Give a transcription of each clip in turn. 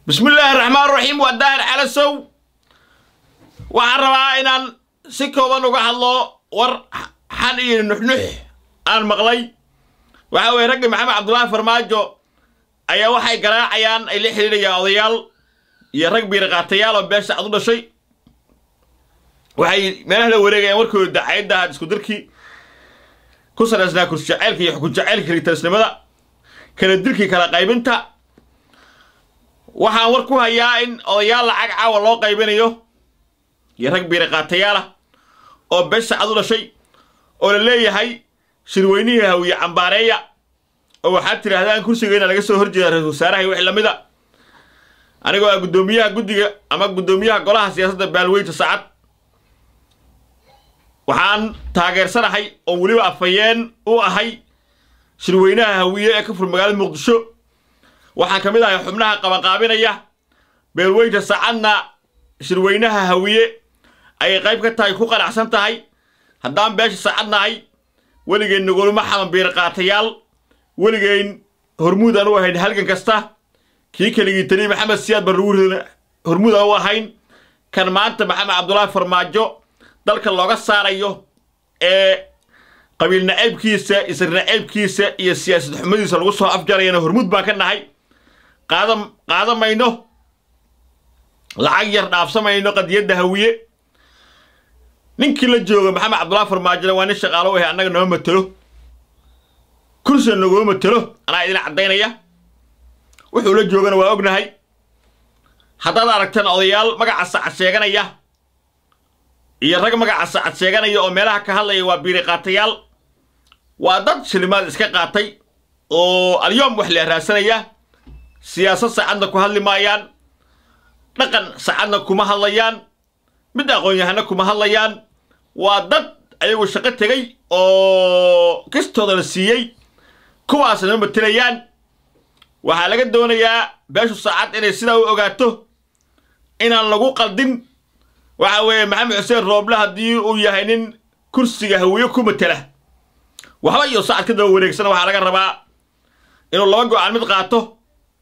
bismi illaahi raxmaan raxiim waa daahir calasow waxaan rabaa inaan si kooban uga hadlo war xan iyo nuxnux aan maqlay waxa weye raggii maxamed cabdullaahi farmaajo ayaa waxay garaacayaan ay la xidhiidhayaan odayaal iyo rag biiriqaatayaal oo beesha cad u dhashay waxay meelaha la wareegayaan warkooda dacayadda isku dirkii ku salaysnaa kursi jaceylka iyo xukun jaceylka kalitalisnimada kala dilkii kala qaybinta waxaan war ku hayaa in odayaal lacag caawa loo qaybinayo iyo rag biiriqaatayaal ah oo beesha cad u dhashay oo la leeyahay shirweynihii hawiye cambaareeya oo waxaad tidhaahdaan kursigeyna laga soo horjeeda ra-isul wasaaraha iyo wix lamid a anigoo ah guddoomiyaha guddiga ama guddoomiyaha golaha siyaasadda baalweynta sacad waxaan taageersanahay oo weliba afhayeen u ahay shirweynaha hawiye ee ka fur magaalada muqdisho waxaan ka mid ahay xubnaha qabanqaabinaya beelweynta sacadna shirweynaha hawiye ayay qayb ka tahay ku qanacsan tahay haddaan beesha sacad nahay weligeyn nagoluma xaman biiriqaatayaal weligeyn hormuud aan u ahayn halgan kasta kii keligii taliya maxamed siyaad barruur hormuud aan u ahayn kan maanta maxamed cabdullaahi farmaajo dalka looga saarayo ee qabiil naceybkiisa isir naceybkiisa iyo siyaasad xumadiisa lagu soo afjarayana hormuud baan ka nahay qaada qaada mayno lacag yar dhaafsamayno qadiyadda hawiye ninkii la jooga maxamed cabdullaahi farmaajona waa nin shaqaalo u ahay annaga nooma matelo kursina naguma matelo anaa idin caddaynaya wuxuu la joogana waa ognahay haddaad aragtaan odayaal magaca sacad sheeganaya iyo rag magaca sacad sheeganaya oo meelaha ka hadlaya waa biiriqaatayaal waa dad shilimaad iska qaatay oo alyoom wax la raadsanaya siyaasad sacadna ku hadli maayaan dhaqan sacadna kuma hadlayaan mid aqoon-yahana kuma hadlayaan waa dad ayagu shaqo tegay oo kistooda la siiyey kuwaasna ma matelayaan waxaa laga doonayaa beeshu saacad inay sidaa u ogaato inaan lagu qaldin waxa weeye maxamed xuseen rooble haddii uu yahay nin kursiga hawiye ku matela waxba iyo sacad ka daba wareegsana waxaa laga rabaa inuu laba go-aan mid qaato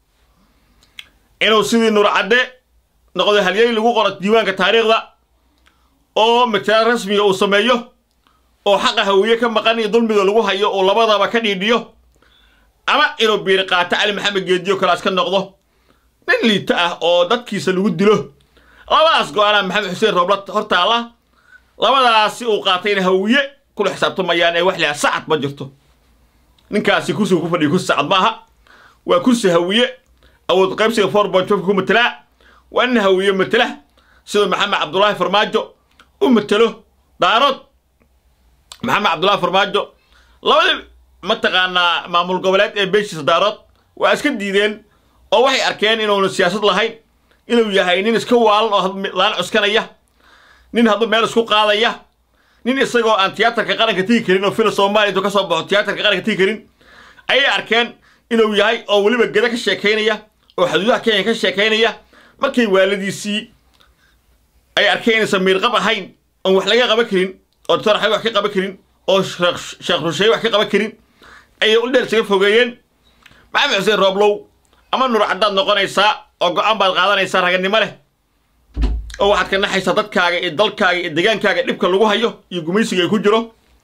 inuu sidii nurcadde noqdo halyey lagu qoro diiwaanka taariikhda oo matalaad rasmiga uu sameeyo oo xaqa hawiye ka maqan iyo dulmiga lagu hayo uu labadaba ka dhiidhiyo ama inuu biiri qaato cali maxamed geediyo kalaas ka noqdo nin liito ah oo dadkiisa lagu dilo labadaas go-aanaa maxamed xuseen roobla hortaalla labadaasi uu qaatay in hawiye kula xisaabtamayaan ee wax lahaa sacad ma jirto ninkaasi kursiga ku fadhiya kursi sacad maaha waa kursi hawiye awood qaybsiga for bonjofka ku matelaa waa nin hawiye matela siduu maxamed cabdullaahi farmaajo u matelo daarood maxamed cabdullaahi farmaajo labadii mataqaanaa maamul goboleed ee beeshiisa daarood waa iska diideen oo waxay arkeen inuuna siyaasad lahayn inuu yahay nin iska waalan oo laan cuskanaya nin hadduu meel isku qaadaya nin isagoo aan tiyaatarka qaranka tigi karin oo fila soomaaliya intuu ka soo baxo tiyaatarka qaranka tigi karin ayay arkeen inuu yahay oo weliba geda ka sheekaynaya oo xuduudaha kenya ka sheekaynaya markay waaladiisii ay arkeen inaysan miirqab ahayn oon wax laga qaban karin oo doctor axmed wax ka qaban karin oo sheekh rusheeye wax ka qaban karin ayay u dheer isaga fogeeyeen maxamed xuseen rooblow ama nur caddaad noqonaysaa oo go-aan baad qaadanaysaa raganimo leh oo waxaad ka naxaysaa dadkaaga iyo dalkaaga iyo degaankaaga dhibka lagu hayo iyo gumaysiga ay ku jiro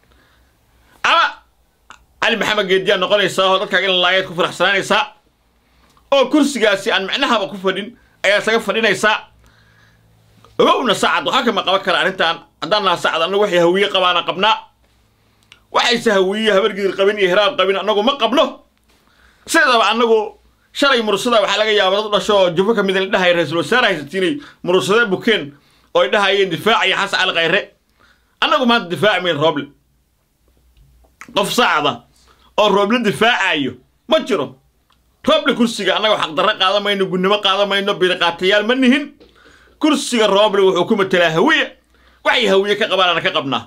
ama cali maxamed geediyaa noqonaysaa oo dadkaaga in laayaad ku faraxsanaanaysaa oo kursigaasi aan micnahaba ku fadhin ayaa isaga fadhinaysaa ogowna sacad waxaa kama qaban kara arrintan haddaan naha sacad annagu waxay hawiye qabaana qabnaa waxayse hawiye habargidir qabin iyo hiraab qabin annagu ma qabno sideedaba annagu shalay murursada waxaa laga yaaba dad u dhasho oo jufo ka mid la dhahaya ra-isul wasaare haysatiinay murursade bukeen oo ay dhahayeen difaacaya xasan cali khayre annagu maanta difaaci mayn rooble qof sacda oo rooble difaacayo ma jiro rooble kursiga annaga xaqdarro qaadan mayno gunnimo qaadan mayno biriqaatayaal ma nihin kursiga rooble wuxuu ku matelaa hawiye waxay hawiye ka qabaanana ka qabnaa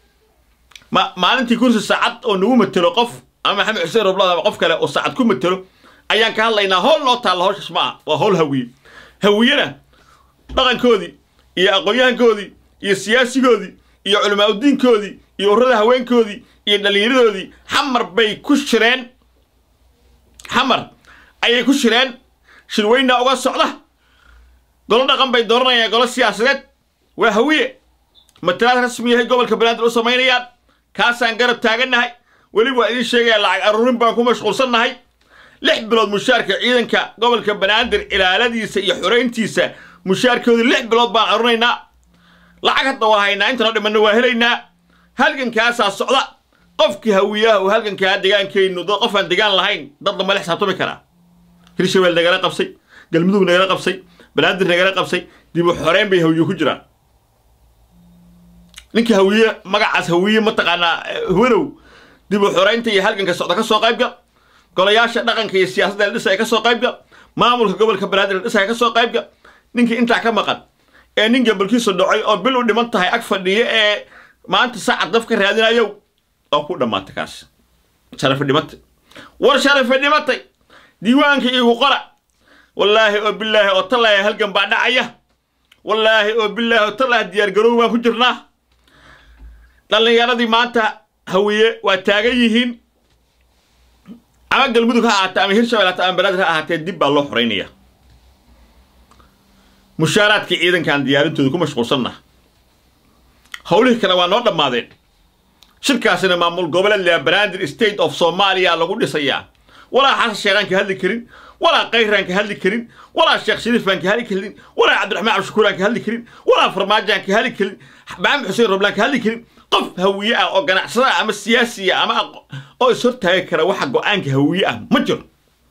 ma maalintii kursi sacad oo nagu matelo qof ama maxamed xuseen rooblada ama qof kale oo sacad ku matelo ayaan ka hadlaynaa howl noo taalla hawshaas ma ah waa howl hawiye hawiyena dhaqankoodii iyo aqoon-yahankoodii iyo siyaasigoodii iyo culimaauddiinkoodii iyo urrada haweenkoodii iyo dhallinyaradoodii xamar bay ku shireen xamar ayay ku shireen shirweyna uga socda golo dhaqan bay dooranayaan golo siyaasadeed waa hawiye matalaad rasmiyahay gobolka banaadir u samaynayaan kaasaan garab taagannahay weli waa idiin sheegaya lacag aruurin baan ku mashquulsannahay lix bilood mushaarka ciidanka gobolka banaadir ilaaladiisa iyo xorayntiisa mushaarkooda lix bilood baan aruurinaynaa lacag hadda waa haynaa intanoo dhimanna waa helaynaa halgankaasaa socda qofkii hawiyaha uu halgankaa degaankaynu dad qofaan degaan lahayn dad lama la xisaabtami karaa hirshabeel nagala qabsay galmudug nagala qabsay banaadir nagala qabsay dib u xoreyn bay hawiye ku jiraan ninka hawiye magacaas hawiye mataqaanaa huwanow dib u xoreynta iyo halganka socda ka soo qaybgal golayaasha dhaqanka iyo siyaasadda la dhisaya ka soo qaybgal maamulka gobolka banaadir la dhisaya ka soo qaybgal ninkii intaa ka maqan ee nin gabalkiisu dhacay oo bil u dhiman tahay ag fadhiya ee maanta saacad daf ka raadinayow oo ku dhammaatay kaas sharafi dhimatay war sharafi dhimatay diiwaanka igu qora wallaahi oo bilaahi oo tallaahi halgan baa dhacaya wallaahi oo bilaahi oo tallaahi diyaargaroow baan ku jirnaa dhallinyaradii maanta hawiye waa taagan yihiin ama galmudug ha ahaatee ama hirshabel hata ama banaadir ha ahaatee dib baa loo xoraynaya mushaaraadkii ciidankan diyaarintooda ku mashquulsanna howlihii kale waa noo dhammaadeen shirkaasina maamul goboleed lea banaadir state of soomaaliya lagu dhisayaa walaa xasan sheekhaan ka hadli karin walaa kayraan ka hadli karin walaa sheekh shariifaan ka hadli karin walaa cabdiraxmaan cabdishakuuraan ka hadli karin walaa farmaajaan ka hadli karin maxamed xuseen roblaan ka hadli karin qof hawiye ah oo ganacsada ah ama siyaasiya ama oo ishortaagi kara waxa go-aanka hawiye ah ma jiro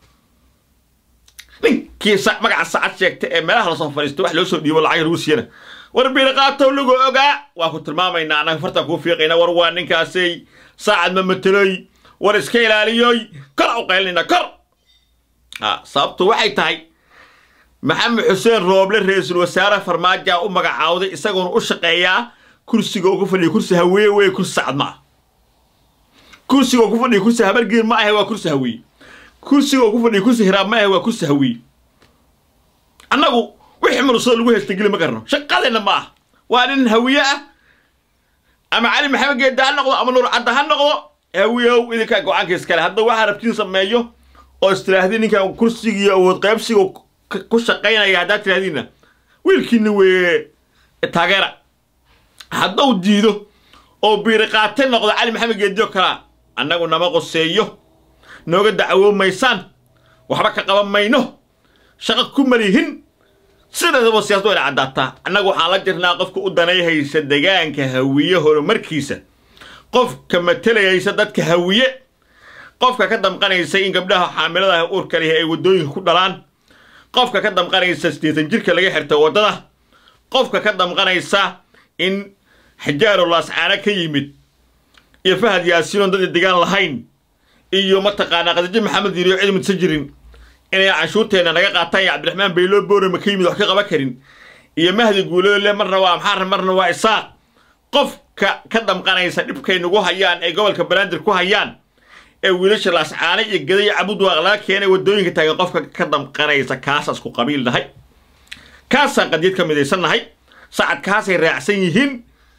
ninkii magaca saacad sheegta ee meelaha lasoo fadhiista wax loo soo dhiibo lacag lagu siiyana war biirqaatow lagu ogaa waa ku tilmaamaynaa annaga fartaan kuu fiiqayna war waa ninkaasay saacad ma mateloy war iska ilaaliyoy kor u qaylinayna kor sababtu waxay tahay maxamed xuseen rooble ra-iisul wasaare farmaaja u magacaawday isagoona u shaqeeyaa kursiga ugu fadhiya kursi haweeye wey kursi sacad ma ah kursiga ugu fadhiya kursi habargeer ma ahe waa kursi haweeye kursiga ugu fadhiya kursi hiraab ma ahe waa kursi haweeye annagu wixii mulusada lagu haysta geli ma garno shaqadeenna ma ah waa nin hawiye ah ama cali maxamed geedda ha noqdo ama nuur cadda ha noqdo hawiyow idinkaa go-aanka iskale hadda waxaa rabtiin sameeyo oo istiraahdi ninkan kursigiiyo awood qaybsiga ku shaqaynaya haddaad tiraahdiinna wiilkiina weeye taageera hadduu diido oo biiriqaate noqdo cali maxamed geediyo kalaa annagu nama qoseeyo nooga dacwoomaysaan waxba ka qaban mayno shaqo ku malihin sideedaba siyaasad wayna caddaataa annagu waxaan la jirnaa qofka u danayhaysa degaanka hawiye horumarkiisa qofka matelayaysa dadka hawiye qofka ka damqanaysa in gabdhaha xaamiladaha uurka leh ay waddooyinka ku dhalaan qofka ka damqanaysa siddeetan jirka laga xirta waddada qofka ka damqanaysa in xijaaru laascaana ka yimid iyo fahad yaasiinoon dad degaan lahayn iyo mataqaanaa qadijo maxamed yiriyo cid midsa jirin inay canshuurteenna naga qaataan iyo cabdiraxmaan bayloo boorama ka yimid wax ka qaban karin iyo mahdi guuloole marna waa amxaar marna waa isaaq qofka ka damqanaysa dhibkay nagu hayaan ee gobolka banaadir ku hayaan ee wiilasha laascaane iyo gada iyo cabudwaaq laga keenay waddooyinka taagan qofka ka damqanaysa kaasaan isku qabiil nahay kaasaan qadiyad ka midaysannahay sacadkaasay raacsan yihiin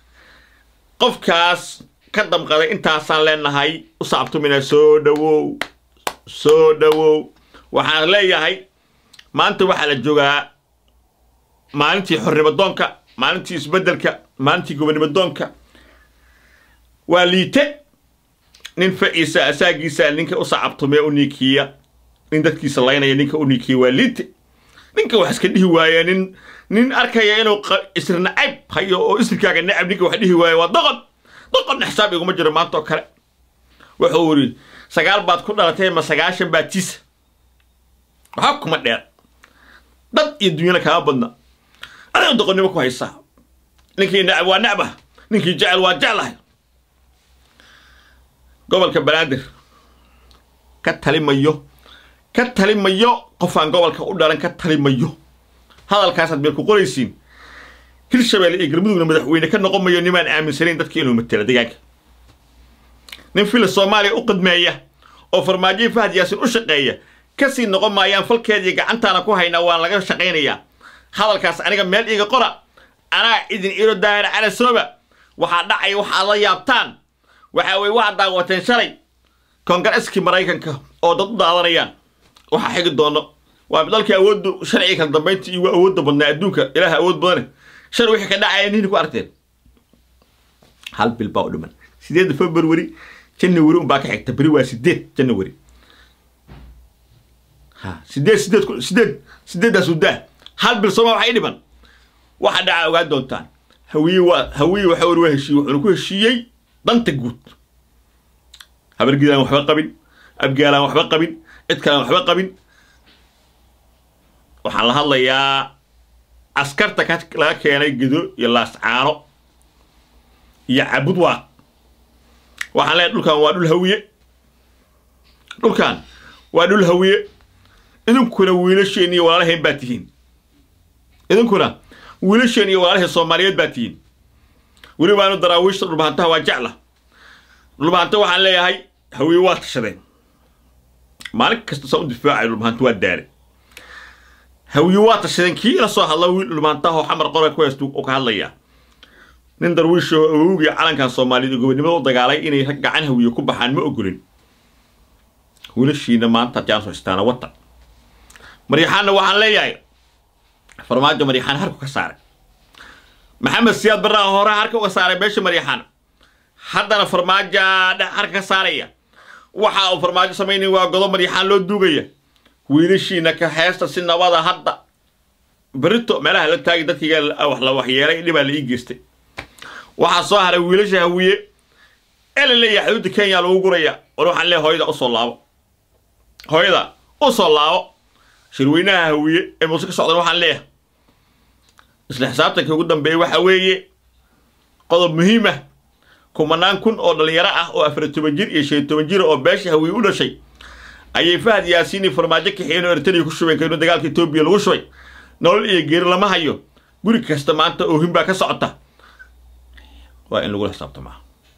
qofkaas ka damqaday intaasaan leenahay u saabtumina soo dhowow soo dhowow waxaan leeyahay maanta waxaa la joogaa maalintii xornimadoonka maalintii isbeddelka maalintii gobonimadoonka waa liite nin faciisa asaagiisa ninka u sacabtumee u niikiya nin dadkiisa laynaya ninka u niikiya waa liite ninka wax iska dhihi waaya nin nin arkaya inuu isri nacayb hayo oo isrikaaga nacab ninka wax dhihi waaya waa doqon doqonna xisaab iguma jiro maanta oo kale wuxuu yidhi sagaal baad ku dhalatay ma sagaashan baad tiisa waxba kuma dheer dad iyo dunyana kaama badna adiga doqonnimo ku haysaa ninkii nacab waa nacbah ninkii jecel waa jeclahay gobolka banaadir ka talimayo ka talimayo qofaan gobolka u dhalan ka talimayo hadalkaasaad meel ku qoraysiin hirshabelle iyo galmudugna madaxweyne ka noqon mayo nimaan aaminsanayn dadka inuu matela deegaanka nin fila soomaaliya u qidmeeya oo farmaajoyi fahad yaasin u shaqeeya kasii noqon maayaan falkeedii gacantaana ku haynaa waan laga shaqaynayaa hadalkaas aniga meel iiga qora anaa idin iro daahir cala sooba waxaa dhacaya waxaad la yaabtaan waxaa weye waxaad daawateen shalay koongareskii maraykanka oo dad u daadanayaan waxaa xigi doono waa dalkii awoodda sharciga kala dambaynta iyo awoodda badnaa adduunka ilaaha awood badane shar wixii ka dhacaya nini ku aragteen hal bil baa u dhiman sideedda february january unbaa ka xigta beri waa sideed january ha sideed sideed sideed sideeddaas udaa hal bil sooma waxay dhiman waxa dhaca ogaan doontaan hawiye waa hawiye waxa wari waa heshiiye wuxuuna ku heshiiyey danta guud habargidaan waxba qabin abgaalaan waxba qabin cid kalaan waxba qabin waxaan la hadlayaa askarta ka laga keenay gedo iyo laascaano iyo cabud waaq waxaan leeyahay dhulkan waa dhul hawiye dhulkan waa dhul hawiye idinkuna wiilasheen iyo walaalaheen baa tihiin idinkuna wiilasheen iyo walaalaheen soomaaliyeed baa tihiin weli baanu daraawiishta dhulbahantaha waa jecla dhulbahanta waxaan leeyahay hawiye waa tashadeen maalin kasta saan u difaacay dhulbahanta waa daale hawiye waa tashadeen kii ila soo hadla wiil dhulbahantaha oo xamar qora ku haystu oo ka hadlaya nin darwiish oo awowgii calankan soomaaliyeed oo gobonimada u dagaalay inay gacan hawiye ku baxaan ma ogolin wiilashiina maanta jaan soo istaana wata maryaxaanna waxaan leeyahay farmaajo maryaxaan harku ka saaray maxamed siyaad barraa hore harka uga saaray beesha maryaxaan haddana farmaaja harka ka saaraya waxa uu farmaajo samaynay waa godob maryaxaan loo duugaya wiilashiina ka heesta si nabada hadda berito meelaha la taagi dadkiiga wax la waxyeelay dhibaa la ii geystay waxaa soo haray wiilasha hawiye ee la leeyahay xuduudda kenya lagu guraya war waxaan leeyahay hooyada usoo laabo hooyada usoo laabo shirweynaha hawiye ee muuse ka socdan waxaan leeyahay isla xisaabtanka ugu dambeeya waxa weeye qodob muhiim ah kumanaan kun oo dhalinyaro ah oo afar toban jir iyo shan toban jir oo beesha hawiye u dhashay ayay fahad yaasiini farmaajo kaxiyeen oo eritrea ku shubeen kaynu dagaalka etoobiya lagu shubay nolol iyo geeri lama hayo guri kasta maanta oohin baa ka socota waa in lagula xisaabtamaa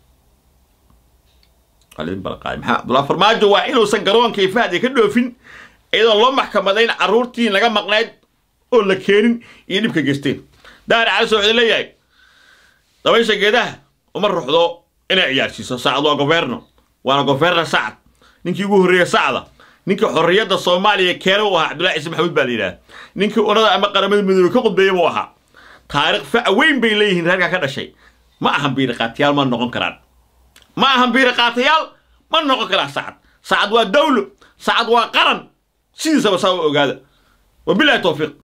maxaa farmaajo waa inuusan garoonka iyo fahad ka dhoofin iyadoon loo maxkamadayn carruurtii laga maqnayd oo la keenin iyo dhibka geysteen daari caliso wuxuu leeyahay dabaysha geedaha uma ruxdo inay ciyaarsiiso saacad waa governo waana governo sacad ninkii ugu horreeya sacda ninkii xorriyadda soomaaliya keena u ahaa cabdullahi ciise maxamuud baa la yidhaha ninkii unada ama qaramada midoobe ka qudbeeya buu ahaa taariikh fac weyn bay leeyihiin reerkaa ka dhashay ma ahan biiriqaatayaal ma noqon karaan ma ahan biiriqaatayaal ma noqon karaan sacad sacad waa dawlo sacad waa qaran sidiisaba saa u ogaada wabilahi towfiiq